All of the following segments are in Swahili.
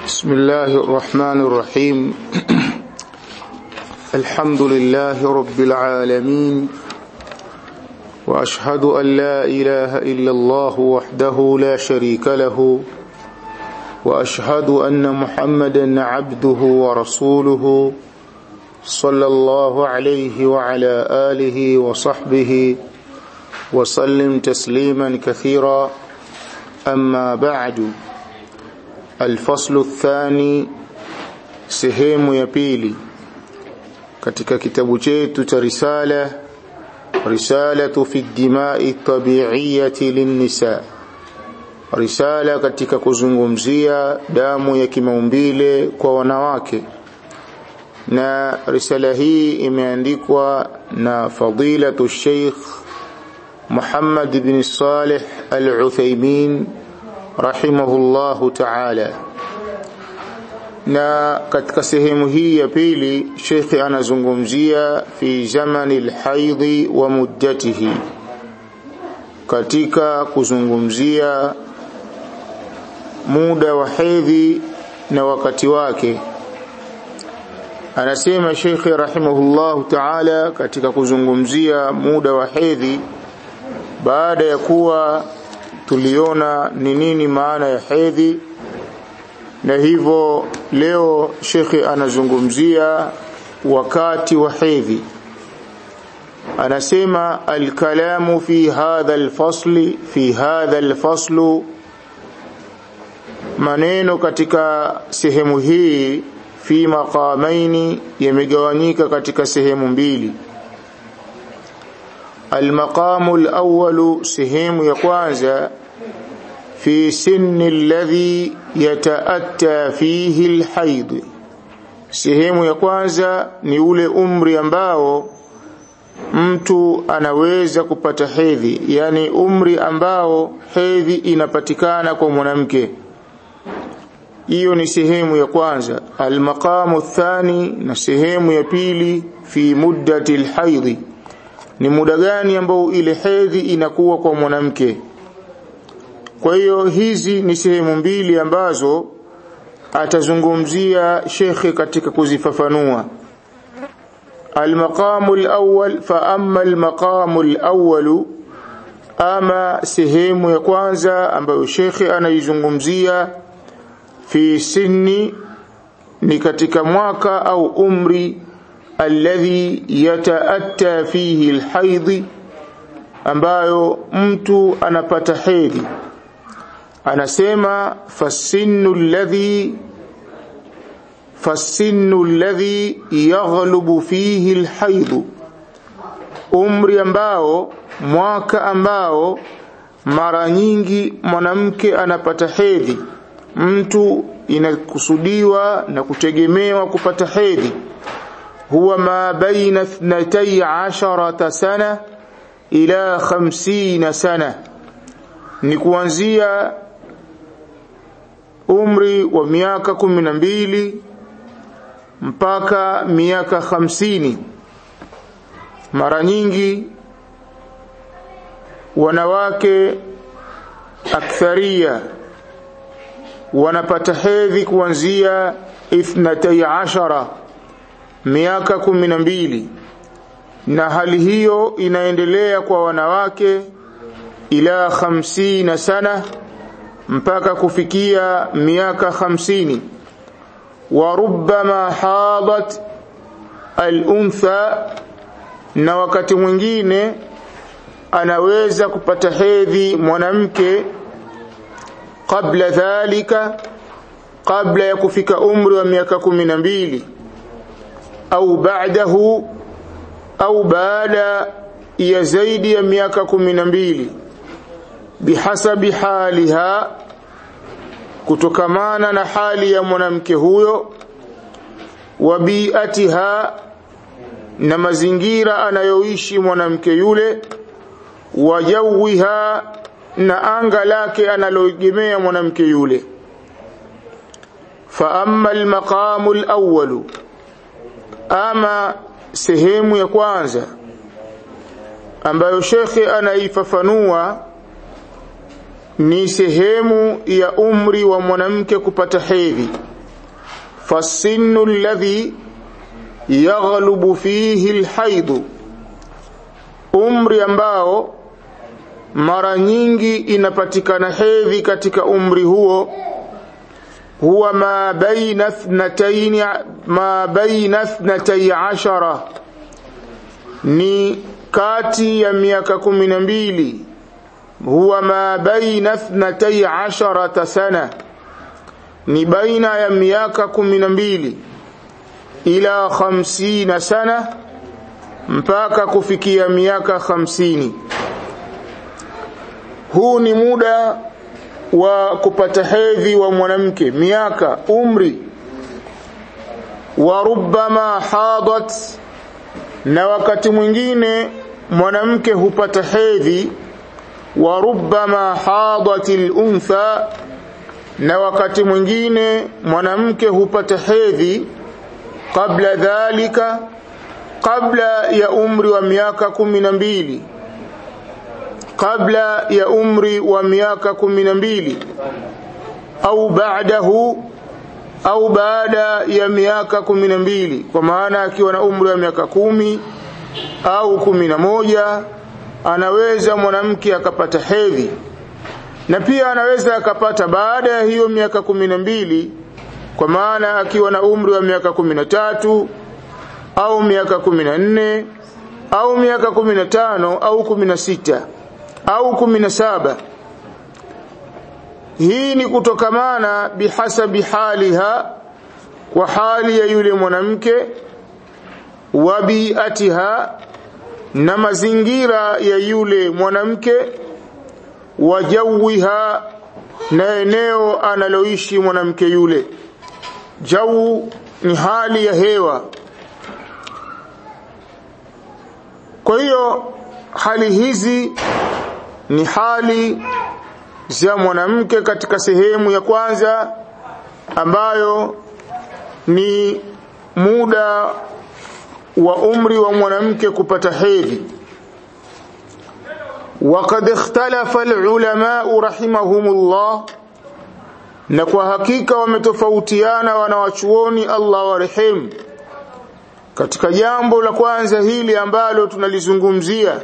بسم الله الرحمن الرحيم الحمد لله رب العالمين واشهد ان لا اله الا الله وحده لا شريك له واشهد ان محمدا عبده ورسوله صلى الله عليه وعلى اله وصحبه وسلم تسليما كثيرا اما بعد الفصل الثاني sehemu ya pili katika kitabu chetu cha risala risalatu fi dimai tabi'iyati linnisa risala katika kuzungumzia damu ya kimaumbile kwa wanawake na risala hii imeandikwa na fadilatu Sheikh Muhammad bin Salih Al-Uthaymeen rahimahullahu ta'ala na katika sehemu hii ya pili Sheikh anazungumzia fi zamani alhaidhi wa muddatihi katika kuzungumzia muda wa hedhi na wakati wake anasema Sheikh rahimahullahu ta'ala katika kuzungumzia muda wa hedhi baada ya kuwa tuliona ni nini maana ya hedhi na hivyo leo shekhe anazungumzia wakati wa hedhi anasema alkalamu fi hadha alfasli fi hadha alfaslu maneno katika sehemu hii fi maqamaini yamegawanyika katika sehemu mbili المقام الأول سهم يقوانزا في سن الذي يتأتى فيه الحيض sehemu ya kwanza ni ule umri ambao mtu anaweza kupata hedhi yani umri ambao hedhi inapatikana kwa mwanamke hiyo ni sehemu ya kwanza almaqamu thani na sehemu ya pili fi muddati alhaidhi ni muda gani ambao ile hedhi inakuwa kwa mwanamke kwa hiyo hizi ni sehemu mbili ambazo atazungumzia shekhe katika kuzifafanua المقام الأول فأما المقام الأول أما سهيم يكوانزا ambayo shekhe anaizungumzia fi sinni ni katika mwaka au umri alladhi yataatta fihi alhaidhi ambayo mtu anapata hedhi anasema fasinnu alladhi fasinnu alladhi yaghlubu fihi alhaidhu umri ambao mwaka ambao mara nyingi mwanamke anapata hedhi mtu inakusudiwa na kutegemewa kupata hedhi هو ما بين اثنتي عشرة سنة إلى خمسين سنة ni kuanzia umri wa miaka kumi na mbili mpaka miaka hamsini mara nyingi wanawake aktharia wanapata hedhi kuanzia ithnatai ashara miaka kumi na mbili na hali hiyo inaendelea kwa wanawake ila hamsina sana mpaka kufikia miaka hamsini wa rubbama hadat al-untha na wakati mwingine anaweza kupata hedhi mwanamke kabla dhalika kabla ya kufika umri wa miaka kumi na mbili au baadahu au baada ya zaidi ya miaka kumi na mbili bihasabi haliha kutokamana na hali ya mwanamke huyo wa biatiha na mazingira anayoishi mwanamke yule wa jawiha na anga lake analoegemea mwanamke yule fa amma almaqamu alawwalu ama sehemu ya kwanza ambayo shekhe anaifafanua ni sehemu ya umri wa mwanamke kupata hedhi فالسن الذي يغلب فيه الحيض umri ambao mara nyingi inapatikana hedhi katika umri huo huwa ma baina ithnatayn ma baina ithnatay ashara ni kati ya miaka kumi na mbili huwa ma baina ithnatay asharata sana ni baina ya miaka kumi na mbili ila khamsina sana mpaka kufikia miaka hamsini huu ni muda wa kupata hedhi wa mwanamke miaka umri wa rubbama hadat na wakati mwingine mwanamke hupata hedhi wa rubbama hadatil untha na wakati mwingine mwanamke hupata hedhi kabla dhalika kabla ya umri wa miaka kumi na mbili kabla ya umri wa miaka kumi na mbili au baadahu au baada ya miaka kumi na mbili kwa maana akiwa na umri wa miaka kumi au kumi na moja anaweza mwanamke akapata hedhi na pia anaweza akapata baada ya hiyo miaka kumi na mbili kwa maana akiwa na umri wa miaka kumi na tatu au miaka kumi na nne au miaka kumi na tano au kumi na sita au kumi na saba hii ni kutokamana bihasabi haliha kwa hali ya yule mwanamke wa biatiha na mazingira ya yule mwanamke wa jawiha na eneo analoishi mwanamke yule jau ni hali ya hewa kwa hiyo hali hizi ni hali za mwanamke katika sehemu ya kwanza ambayo ni muda wa umri wa mwanamke kupata hedhi وقد اختلف العلماء رحمهم الله na kwa hakika wametofautiana wanawachuoni Allah warehemu katika jambo la kwanza hili ambalo tunalizungumzia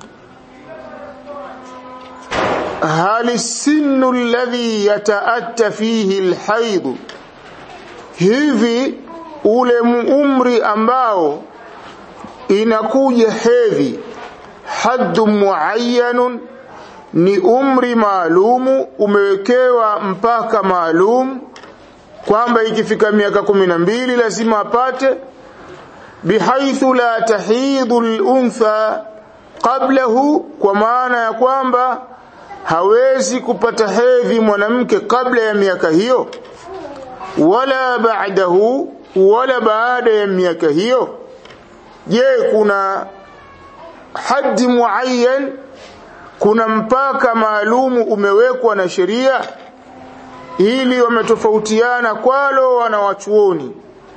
hali sinu alladhi yataatta fihi alhaid hivi ule umri ambao inakuja hedhi haddu muayyanun ni umri maalumu umewekewa mpaka maalum kwamba ikifika miaka kumi na mbili lazima apate bihaithu la tahidu luntha qablahu kwa maana ya kwamba hawezi kupata hedhi mwanamke kabla ya miaka hiyo wala ba'dahu wala baada ya miaka hiyo je kuna haddi muayyan kuna mpaka maalumu umewekwa na sheria ili wametofautiana kwalo wanawachuoni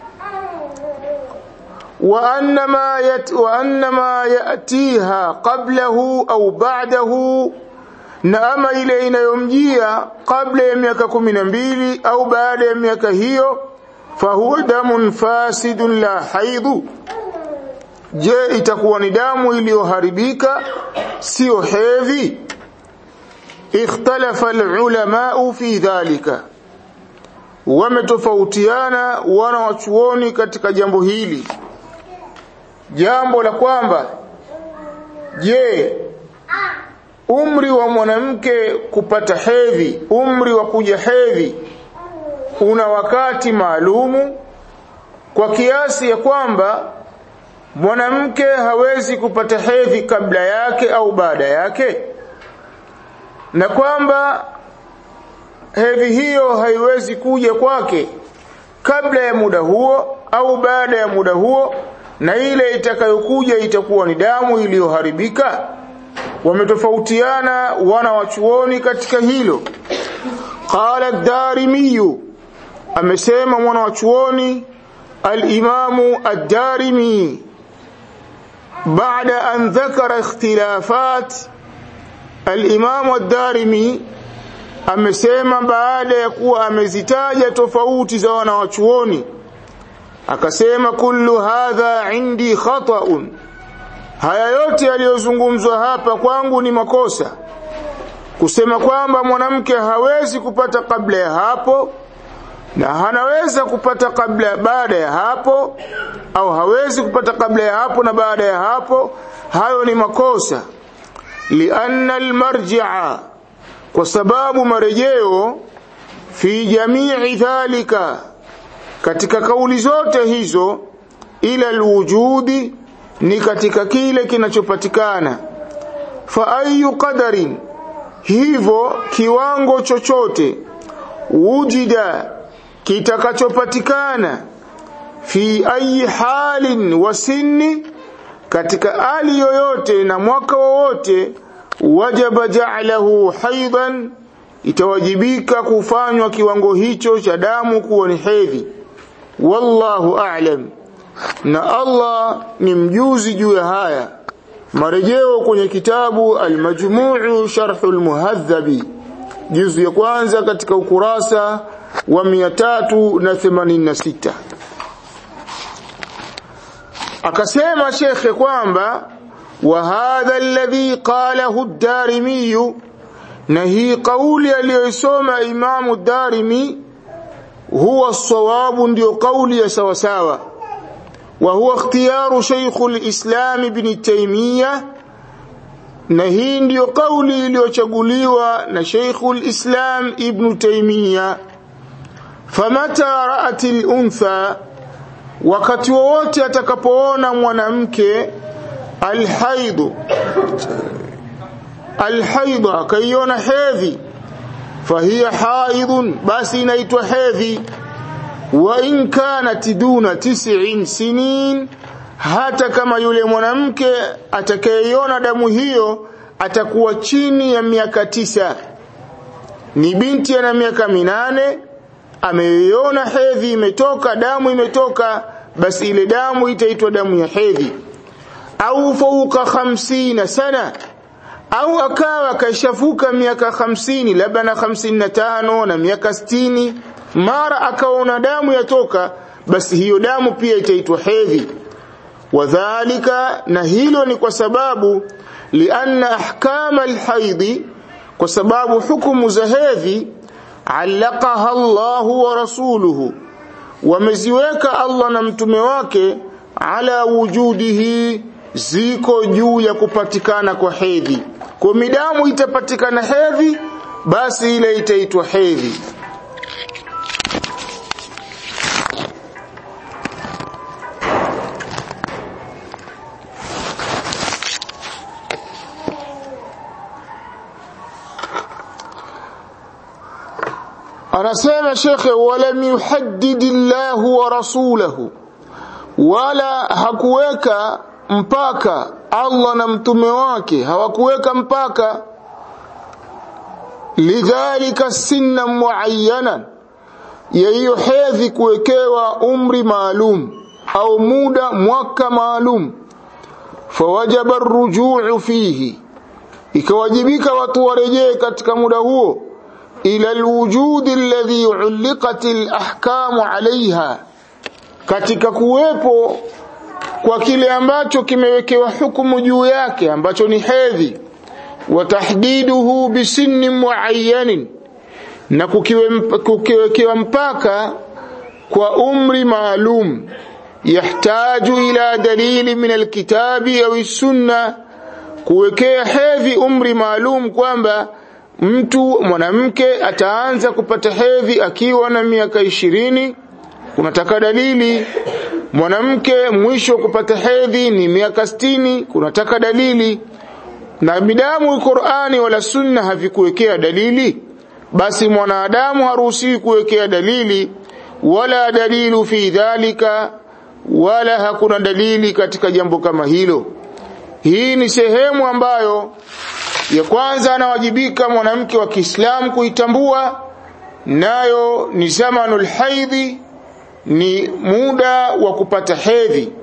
wa annama yat wa annama yatiha qablahu au ba'dahu na ama ile inayomjia kabla ya miaka kumi na mbili au baada ya miaka hiyo fahuwa damun fasidun la haidhu je itakuwa ni damu iliyoharibika sio hedhi ikhtalafa alulama fi dhalika wametofautiana wana wachuoni katika jambo hili jambo la kwamba je umri wa mwanamke kupata hedhi umri wa kuja hedhi una wakati maalumu kwa kiasi ya kwamba mwanamke hawezi kupata hedhi kabla yake au baada yake na kwamba hedhi hiyo haiwezi kuja kwake kabla ya muda huo au baada ya muda huo na ile itakayokuja itakuwa ni damu iliyoharibika wametofautiana wana wachuoni katika hilo qala ad-darimi amesema mwana wachuoni al-imamu ad-darimi بعد أن ذكر اختلافات الإمام الدارمي amesema baada ya kuwa amezitaja tofauti za wanawachuoni akasema kullu hadha indi khata'un haya yote yaliyozungumzwa hapa kwangu ni makosa kusema kwamba mwanamke hawezi kupata kabla ya hapo na hanaweza kupata kabla baada ya hapo au hawezi kupata kabla ya hapo na baada ya hapo hayo ni makosa lianna almarji'a kwa sababu marejeo fi jamii dhalika katika kauli zote hizo ila alwujudi ni katika kile kinachopatikana fa ayu qadarin hivyo kiwango chochote wujida kitakachopatikana fi ayi halin wa sinni katika hali yoyote na mwaka wowote wajaba ja'lahu haidan itawajibika kufanywa kiwango hicho cha damu kuwa ni hedhi wallahu a'lam na Allah ni mjuzi juu ya haya marejeo kwenye kitabu al-majmuu sharh al-muhadhabi juzu ya kwanza katika ukurasa wa 386 akasema shekhe kwamba wa hadha alladhi qalahu ad-darimi na hii kauli aliyosoma imamu darimi huwa sawabu ndio kauli ya sawa sawa wa huwa ikhtiyaru shaykh al-islam ibn taymiyyah na hii ndiyo kauli iliyochaguliwa na Sheikh al-Islam Ibn Taymiyyah famata ra'at al-untha wakati wowote atakapoona mwanamke alhaidu alhaidu akaiona hedhi fahiya haidun basi inaitwa hedhi wa in kanat duna tis'in sinin hata kama yule mwanamke atakayeiona damu hiyo atakuwa chini ya miaka tisa ni binti ana miaka minane ameiona hedhi imetoka damu imetoka basi ile damu itaitwa damu ya hedhi au fauka hamsina sana au akawa kashafuka miaka hamsini labda na hamsini na tano na miaka sitini mara akaona damu yatoka basi hiyo damu pia itaitwa hedhi wadhalika na hilo ni kwa sababu lianna ahkama alhaidhi kwa sababu hukumu za hedhi allaqaha Allahu wa rasuluhu wameziweka Allah na mtume wake ala wujudihi ziko juu ya kupatikana kwa hedhi kwa midamu itapatikana hedhi basi ile itaitwa hedhi anasema shekhe walam yuhaddid Allah wa rasulahu wala hakuweka mpaka Allah na mtume wake hawakuweka mpaka lidhalika sinna muayyana ya hiyo hedhi kuwekewa umri maalum au muda mwaka maalum fawajaba arrujuu fihi ikawajibika watu warejee katika muda huo ila alwujud alladhi uliqat alahkam alaiha katika kuwepo kwa kile ambacho kimewekewa hukumu juu yake ambacho ni hedhi wa tahdiduhu bisinni muayyanin na kukiwekewa mpaka kwa umri maalum yahtaju ila dalili min alkitabi au sunna kuwekea hedhi umri maalum kwamba mtu mwanamke ataanza kupata hedhi akiwa na miaka ishirini kunataka dalili mwanamke mwisho kupata hedhi ni miaka sitini kunataka dalili na bidamu Qur'ani wala sunna havikuwekea dalili basi mwanadamu haruhusiwi kuwekea dalili wala dalilu fi dhalika wala hakuna dalili katika jambo kama hilo hii ni sehemu ambayo ya kwanza anawajibika mwanamke wa Kiislamu kuitambua nayo ni zamanul haidhi ni muda wa kupata hedhi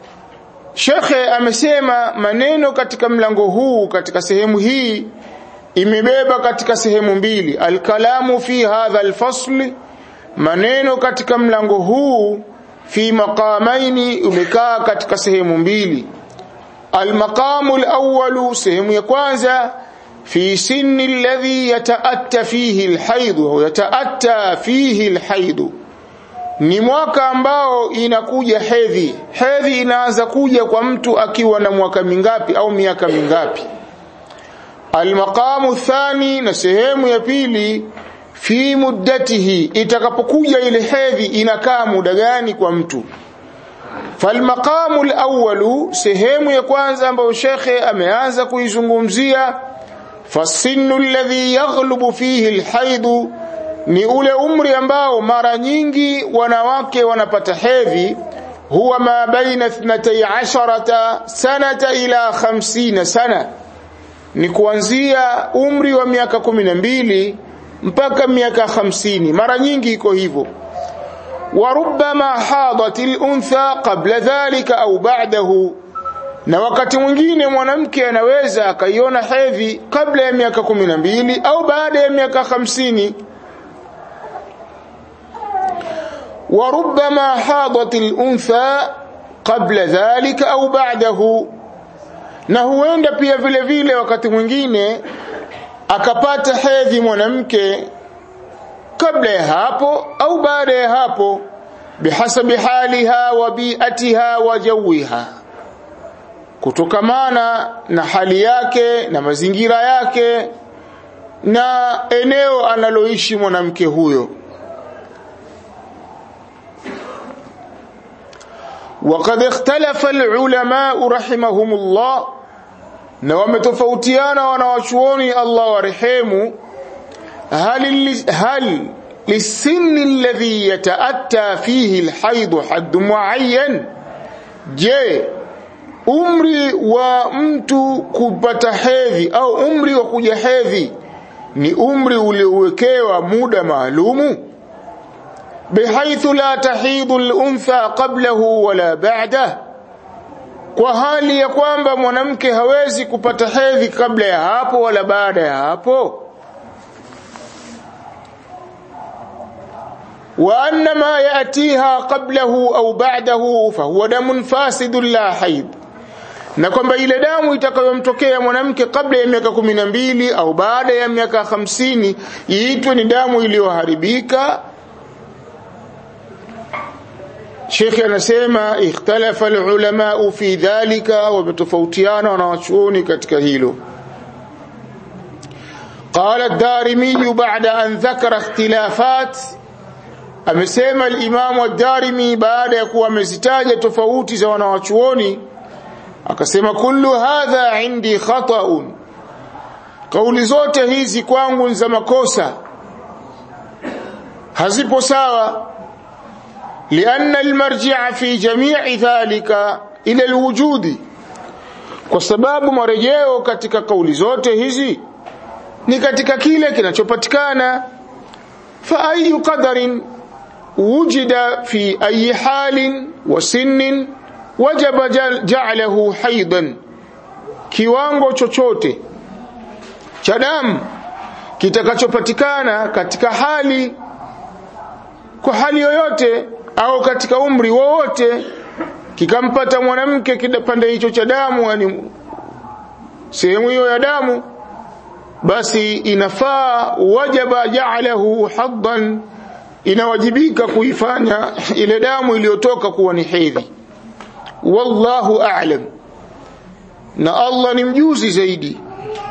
Shekhe amesema maneno katika mlango huu katika sehemu hii imebeba katika sehemu mbili alkalamu fi hadha alfasl maneno katika mlango huu fi maqamaini umekaa katika sehemu mbili almaqamu alawwalu sehemu ya kwanza fi sinni alladhi yataatta fihi alhaid au yataatta fihi alhaid ni mwaka ambao inakuja hedhi hedhi inaanza kuja kwa mtu akiwa na mwaka mingapi au miaka mingapi almaqamu thani na sehemu ya pili fi muddatihi itakapokuja ile hedhi inakaa muda gani kwa mtu falmaqamu alawwalu sehemu ya kwanza ambayo shekhe ameanza kuizungumzia fasinu alladhi yaghlubu fihi alhaidu ni ule umri ambao mara nyingi wanawake wanapata hedhi huwa ma baina 12 sanata ila 50 sana ni kuanzia umri wa miaka kumi na mbili mpaka miaka hamsini mara nyingi iko hivyo warubama hadat luntha qabla dhalika au ba'dahu na wakati mwingine mwanamke anaweza akaiona hedhi kabla ya miaka kumi na mbili au baada ya miaka hamsini وربما حاضت الأنثى قبل ذلك أو بعده na huenda pia vile vile wakati mwingine akapata hedhi mwanamke kabla ya hapo au baada ya hapo bihasabi haliha wa biatiha wa jawiha kutokamana na hali yake na mazingira yake na eneo analoishi mwanamke huyo وقد اختلف العلماء رحمهم الله na wametofautiana wanawachuoni Allah warehemu hal hal lisinni alladhi yataatta fihi alhayd hadd muayyan je umri wa mtu kupata hedhi au umri wa kuja hedhi ni umri uliowekewa muda maalumu bihaithu la tahidu al-untha qablahu wala ba'dahu kwa hali ya kwamba mwanamke hawezi kupata hedhi kabla ya hapo wala baada ya hapo wa anna ma yatiha qablahu au ba'dahu fahuwa damun fasidun la haid na kwamba ile damu itakayomtokea mwanamke kabla ya miaka kumi na mbili au baada ya miaka hamsini iitwe ni damu iliyoharibika Sheikh anasema ikhtalafa alulama fi dhalika wametofautiana wanawachuoni katika hilo قال الدارمي بعد أن ذكر اختلافات amesema al-Imam ad-Darimi baada ya kuwa amezitaja tofauti za wanawachuoni akasema kullu hadha indi khata'un kauli zote hizi kwangu za makosa hazipo sawa لأن المرجع في جميع ذلك إلى الوجود kwa sababu marejeo katika kauli zote hizi ni katika kile kinachopatikana fa ayu qadarin wujida fi ayi halin wa sinnin wajaba ja'alahu haidan kiwango chochote cha damu kitakachopatikana katika hali kwa hali yoyote au katika umri wowote kikampata mwanamke kipande hicho cha damu yani sehemu hiyo ya damu basi inafaa wajaba ja'alahu haddan inawajibika kuifanya ile damu iliyotoka kuwa ni hedhi wallahu a'lam na Allah ni mjuzi zaidi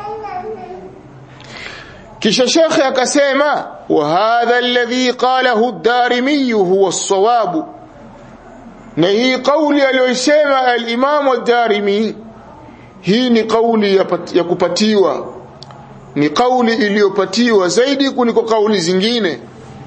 kisha shekhe akasema wa hadha alladhi qalahu ad-darimi huwa as-sawab na hii kauli aliyosema al-imam ad-darimi hii ni kauli ya, ya kupatiwa ni kauli iliyopatiwa zaidi kuliko kauli zingine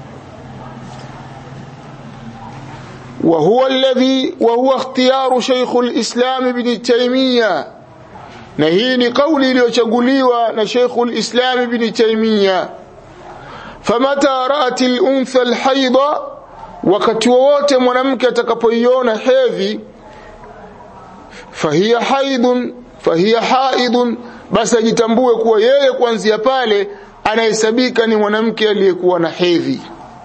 وهو الذي وهو اختيار شيخ الإسلام ابن تيمية na hii ni kauli iliyochaguliwa na Sheikhul Islam Ibn Taymiyyah famata ra'at al-untha al-haida wakati wowote mwanamke atakapoiona hedhi fahiya haidun fahiya haidun basi ajitambue kuwa yeye kuanzia pale anahesabika ni mwanamke aliyekuwa na hedhi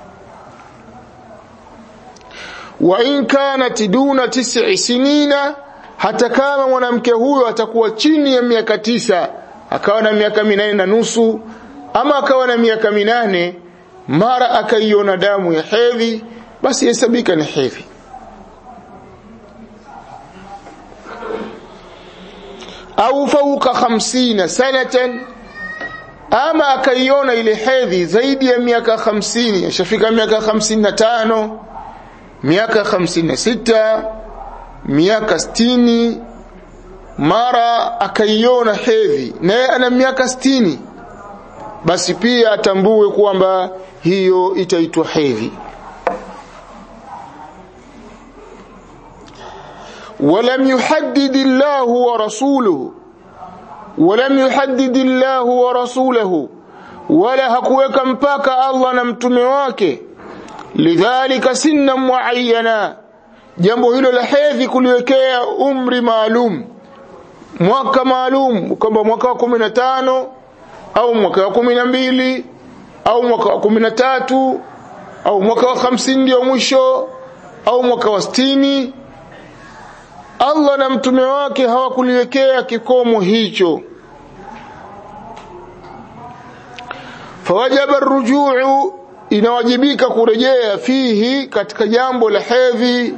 wa in kanat duna tis'i sinina hata kama mwanamke huyo atakuwa chini ya miaka tisa akawa na miaka minane na nusu ama akawa na miaka minane mara akaiona damu ya hedhi basi hesabika ni hedhi au fauka hamsina sanatan ama akaiona ile hedhi zaidi ya miaka hamsini ashafika miaka hamsini na tano miaka hamsini na sita miaka sitini mara akaiona hedhi naye ana miaka sitini basi pia atambue kwamba hiyo itaitwa hedhi ولم يحدد الله ورسوله ولم يحدد الله ورسوله ولا hakuweka mpaka Allah na mtume wake lidhalika sinna muayyana jambo hilo la hedhi kuliwekea umri maalum mwaka maalum kwamba mwaka wa 15 au mwaka wa 12 au mwaka wa 13 au mwaka wa 50 ndio mwisho au mwaka wa 60 Allah na mtume wake hawakuliwekea kikomo hicho fawajaba rujuu inawajibika kurejea fihi katika jambo la hedhi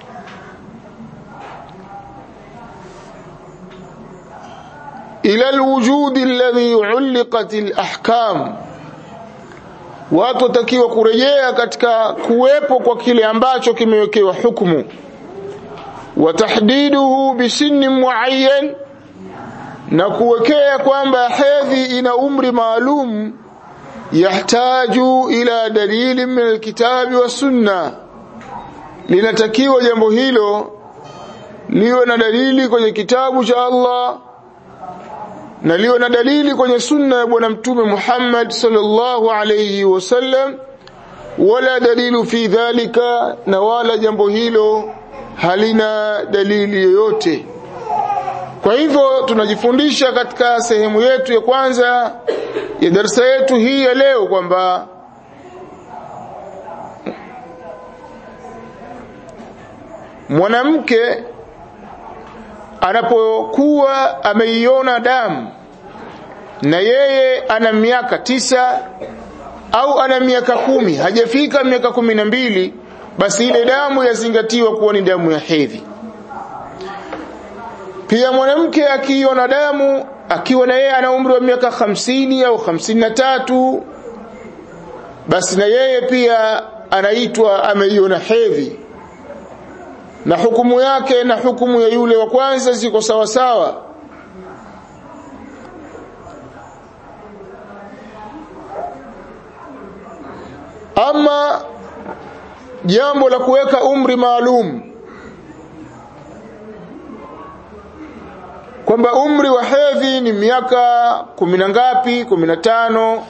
ila alwujud alladhi uliqat alahkam watu watakiwa kurejea katika kuwepo kwa kile ambacho kimewekewa hukumu watahdiduhu bisinni muayyan na kuwekea kwamba hedhi ina umri maalum yahtaju ila dalili min alkitabi wa sunna linatakiwa jambo hilo liwe na dalili kwenye kitabu cha Allah na liwe na dalili kwenye sunna ya bwana mtume Muhammad sallallahu alayhi wasallam wala dalilu fi dhalika na wala jambo hilo halina dalili yoyote kwa hivyo tunajifundisha katika sehemu yetu ya kwanza ya darasa yetu hii ya leo kwamba mwanamke anapokuwa ameiona damu na yeye ana miaka tisa au ana miaka kumi hajafika miaka kumi na mbili basi ile damu yazingatiwa kuwa ni damu ya hedhi pia mwanamke akiona damu akiwa na yeye ana umri wa miaka hamsini au hamsini na tatu basi na yeye pia anaitwa ameiona hedhi na hukumu yake na hukumu ya yule wa kwanza ziko sawa sawa ama jambo la kuweka umri maalum kwamba umri wa hedhi ni miaka kumi na ngapi kumi na tano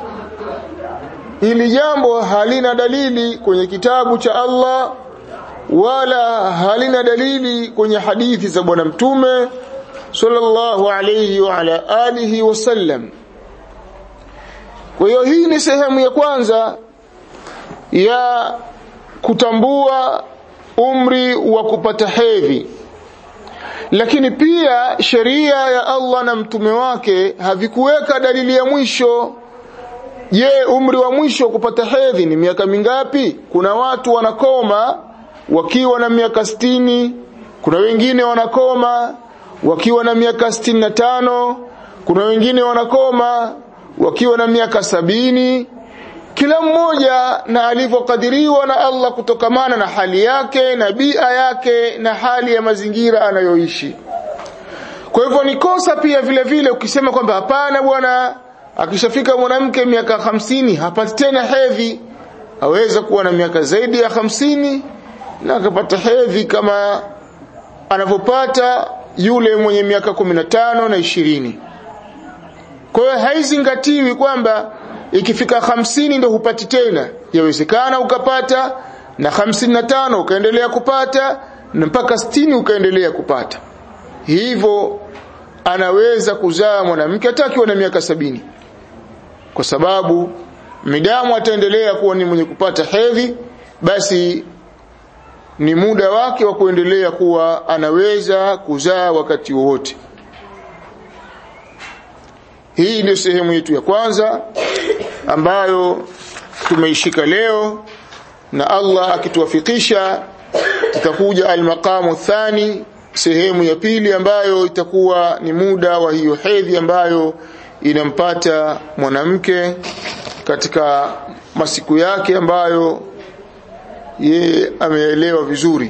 ili jambo halina dalili kwenye kitabu cha Allah wala halina dalili kwenye hadithi za bwana mtume sallallahu alayhi wa ala alihi wasallam kwa hiyo hii ni sehemu ya kwanza ya kutambua umri wa kupata hedhi lakini pia sheria ya Allah na mtume wake havikuweka dalili ya mwisho je umri wa mwisho kupata hedhi ni miaka mingapi kuna watu wanakoma wakiwa na miaka sitini kuna wengine wanakoma wakiwa na miaka sitini na tano kuna wengine wanakoma wakiwa na miaka sabini kila mmoja na alivyokadiriwa na Allah kutokamana na hali yake na bia yake na hali ya mazingira anayoishi kwa hivyo ni kosa pia vile vile ukisema kwamba hapana bwana akishafika mwanamke miaka hamsini hapati tena hedhi aweza kuwa na miaka zaidi ya hamsini na akapata hedhi kama anavyopata yule mwenye miaka kumi na tano na ishirini kwa hiyo haizingatiwi kwamba ikifika hamsini ndio hupati tena yawezekana ukapata na hamsini na tano ukaendelea kupata na mpaka sitini ukaendelea kupata hivyo anaweza kuzaa mwanamke hata akiwa na miaka sabini kwa sababu midamu ataendelea kuwa ni mwenye kupata hedhi basi ni muda wake wa kuendelea kuwa anaweza kuzaa wakati wowote hii ndio sehemu yetu ya kwanza ambayo tumeishika leo na Allah akituwafikisha tutakuja almaqamu thani sehemu ya pili ambayo itakuwa ni muda wa hiyo hedhi ambayo inampata mwanamke katika masiku yake ambayo yeye ameelewa vizuri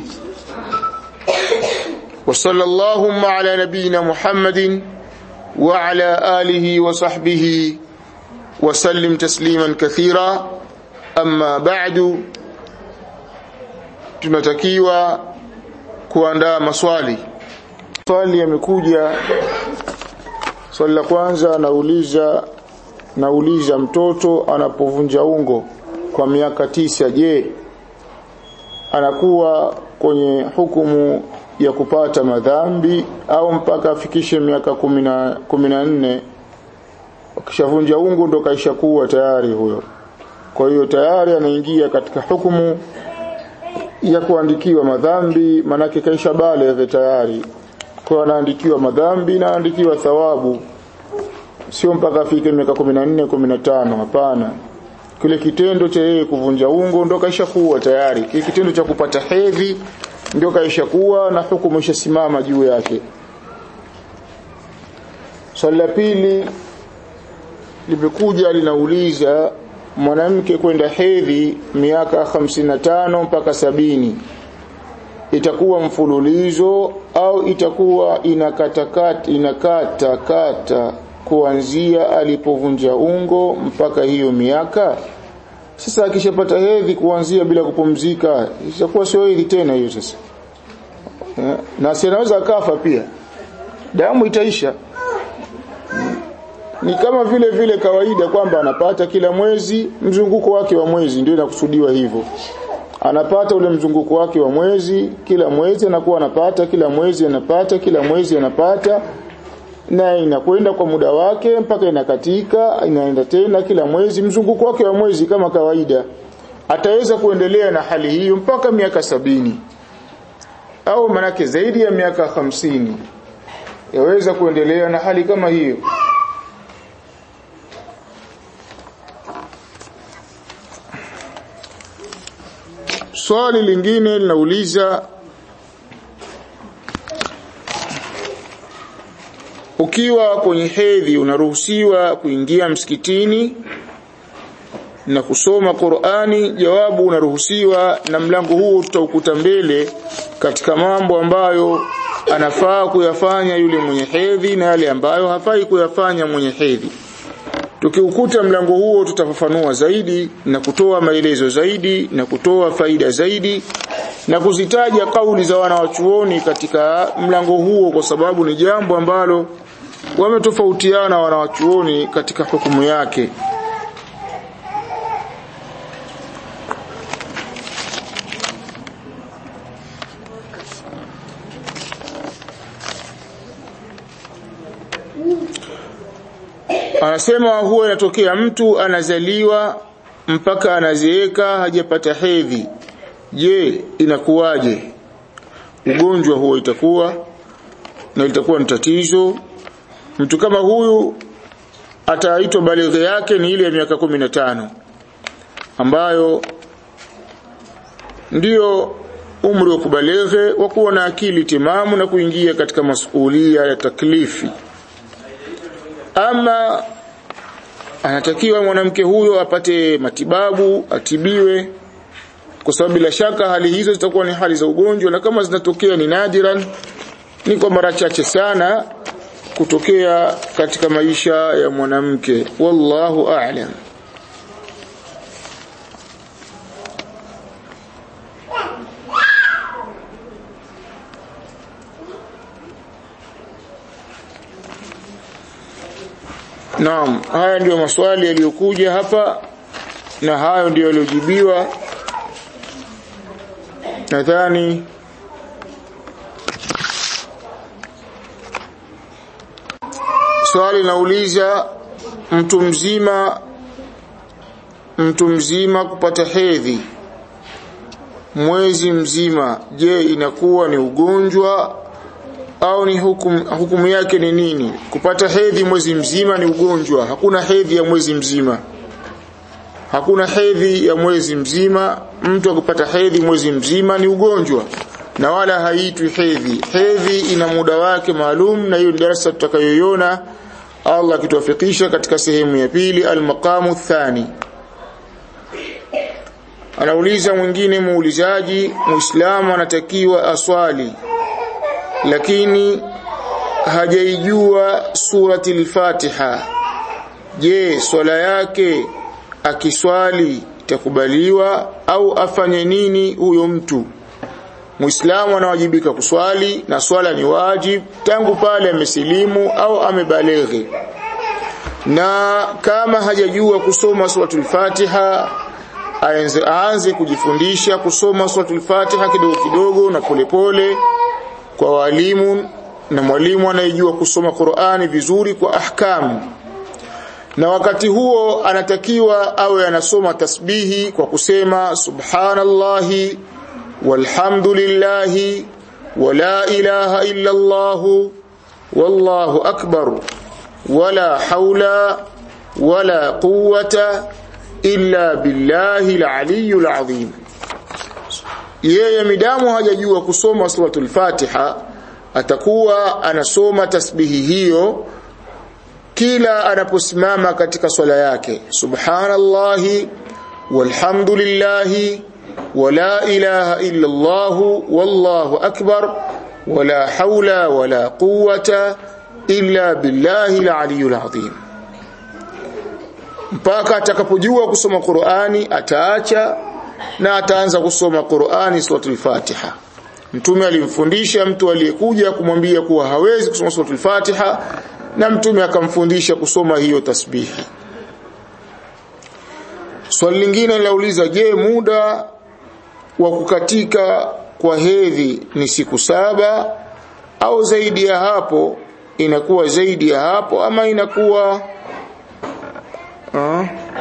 wa sallallahu ala nabina muhammadin wa ala alihi wa sahbihi wa sallim tasliman kathira amma ba'du tunatakiwa kuandaa maswali swali yamekuja swali la kwanza anauliza nauliza mtoto anapovunja ungo kwa miaka tisa je anakuwa kwenye hukumu ya kupata madhambi au mpaka afikishe miaka kumi na nne akishavunja ungo ndo kaisha kuwa tayari huyo kwa hiyo tayari anaingia katika hukumu ya kuandikiwa madhambi manake kaisha baleghe tayari kwa anaandikiwa madhambi na anaandikiwa thawabu sio mpaka afike miaka 14 15 hapana kile kitendo cha yeye kuvunja ungo ndo kaisha kuwa tayari kile kitendo cha kupata hedhi ndio kaisha kuwa na hukumu ishasimama juu yake swali la pili limekuja linauliza mwanamke kwenda hedhi miaka 55 mpaka sabini itakuwa mfululizo au itakuwa inakatakata inakata kata kuanzia alipovunja ungo mpaka hiyo miaka sasa akishapata hedhi kuanzia bila kupumzika itakuwa sio hedhi tena hiyo sasa na si anaweza akafa pia damu itaisha ni kama vile vile kawaida kwamba anapata kila mwezi mzunguko wake wa mwezi ndio inakusudiwa hivyo anapata ule mzunguko wake wa mwezi kila mwezi anakuwa anapata kila mwezi anapata kila mwezi anapata na inakwenda kwa muda wake mpaka inakatika inaenda tena kila mwezi mzunguko wake wa mwezi kama kawaida ataweza kuendelea na hali hiyo mpaka miaka sabini au manake zaidi ya miaka hamsini yaweza kuendelea na hali kama hiyo swali lingine linauliza ukiwa kwenye hedhi unaruhusiwa kuingia msikitini na kusoma Qur'ani jawabu unaruhusiwa na mlango huu tutaukuta mbele katika mambo ambayo anafaa kuyafanya yule mwenye hedhi na yale ambayo hafai kuyafanya mwenye hedhi tukiukuta mlango huo tutafafanua zaidi na kutoa maelezo zaidi na kutoa faida zaidi na kuzitaja kauli za wanawachuoni katika mlango huo kwa sababu ni jambo ambalo wametofautiana wanawachuoni katika hukumu yake anasema huwa inatokea mtu anazaliwa mpaka anazeeka hajapata hedhi je inakuwaje ugonjwa huo itakuwa na itakuwa ni tatizo mtu kama huyu ataitwa balighi yake ni ile ya miaka kumi na tano ambayo ndiyo umri wa kubalighe wa kuwa na akili timamu na kuingia katika masuhulia ya taklifi ama anatakiwa mwanamke huyo apate matibabu atibiwe kwa sababu bila shaka hali hizo zitakuwa ni hali za ugonjwa na kama zinatokea ni nadiran ni kwa mara chache sana kutokea katika maisha ya mwanamke wallahu a'lam Naam, haya ndiyo maswali yaliyokuja hapa na hayo ndiyo yaliyojibiwa. Nadhani swali nauliza mtu mzima mtu mzima kupata hedhi mwezi mzima je inakuwa ni ugonjwa au ni hukumu, hukumu yake ni nini kupata hedhi mwezi mzima ni ugonjwa hakuna hedhi ya mwezi mzima hakuna hedhi ya mwezi mzima mtu akipata hedhi mwezi mzima ni ugonjwa na wala haitwi hedhi hedhi ina muda wake maalum na hiyo ni darasa tutakayoiona Allah akituwafikisha katika sehemu ya pili almaqamu thani anauliza mwingine muulizaji muislamu anatakiwa aswali lakini hajaijua surati al-Fatiha je swala yake akiswali itakubaliwa au afanye nini huyo mtu Muislamu anawajibika kuswali na swala ni wajib tangu pale amesilimu au amebaleghe na kama hajajua kusoma suratul Fatiha aanze aanze kujifundisha kusoma suratul Fatiha kidogo kidogo na polepole pole, kwa walimu na mwalimu anayejua kusoma Qur'ani vizuri kwa ahkamu na wakati huo anatakiwa awe anasoma tasbihi kwa kusema subhanallahi walhamdulillahi wala ilaha illa Allah wallahu akbar wala haula wala quwwata illa billahi al-aliyyul azim yeye midamu hajajua kusoma suratul Fatiha atakuwa anasoma tasbihi hiyo kila anaposimama katika swala yake subhanallahi walhamdulillahi wala ilaha illa Allah wallahu akbar wala haula wala quwwata illa billahi al-aliyyul azim mpaka atakapojua kusoma Qur'ani ataacha na ataanza kusoma Qur'ani suratul Fatiha Mtume alimfundisha mtu aliyekuja kumwambia kuwa hawezi kusoma suratul Fatiha na mtume akamfundisha kusoma hiyo tasbihi. Swali lingine lauliza je, muda wa kukatika kwa hedhi ni siku saba au zaidi ya hapo? Inakuwa zaidi ya hapo ama inakuwa uh,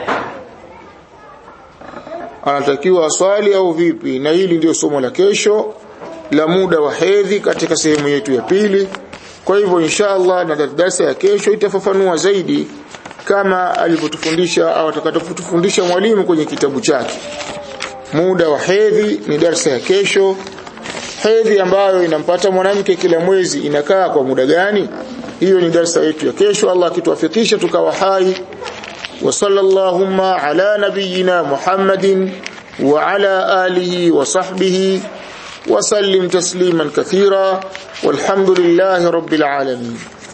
anatakiwa aswali au vipi? Na hili ndio somo la kesho la muda wa hedhi katika sehemu yetu ya pili. Kwa hivyo inshallah na darasa ya kesho itafafanua zaidi kama alivyotufundisha au atakatufundisha mwalimu kwenye kitabu chake. Muda wa hedhi ni darasa ya kesho. Hedhi ambayo inampata mwanamke kila mwezi inakaa kwa muda gani? Hiyo ni darasa yetu ya kesho. Allah akituwafikisha tukawa hai. Wa sallallahu ala nabiyyina Muhammadin wa ala alihi wa sahbihi وسلم تسليما كثيرا والحمد لله رب العالمين